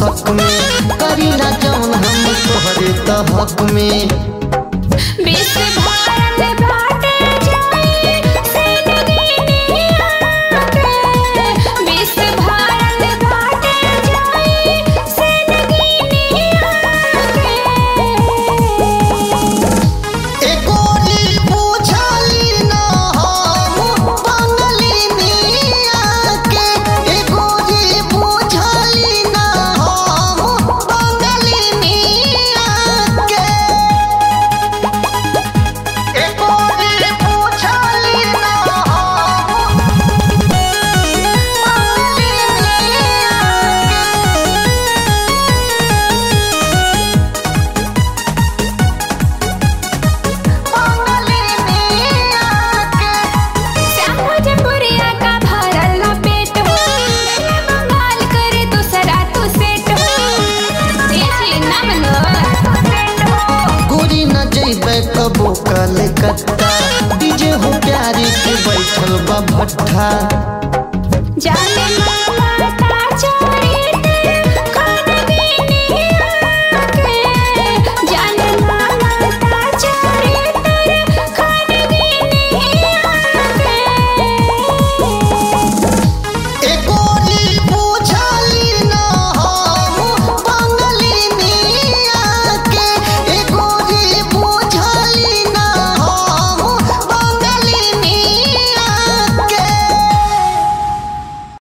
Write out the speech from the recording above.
शक में करीला जौन हम तोहरे त हक में विश्व भारत बाटे जाई से नगीनिया के विश्व भारत बाटे जाई से नगीनिया के एकोरी पूछली न हम बंगली मिया के एकोरी पूछली न हम बंगली मिया के एकोरी पूछली न हम बंगली श्याम भोजपुरिया का भरल ना पेट हो मेरे बंगाल करे दूसरा तू सेट हो ये चीज ना बनो गोरी न जैबे कबो कलकत्ता डीजे हो प्यारी के बैठल बा भट्ठा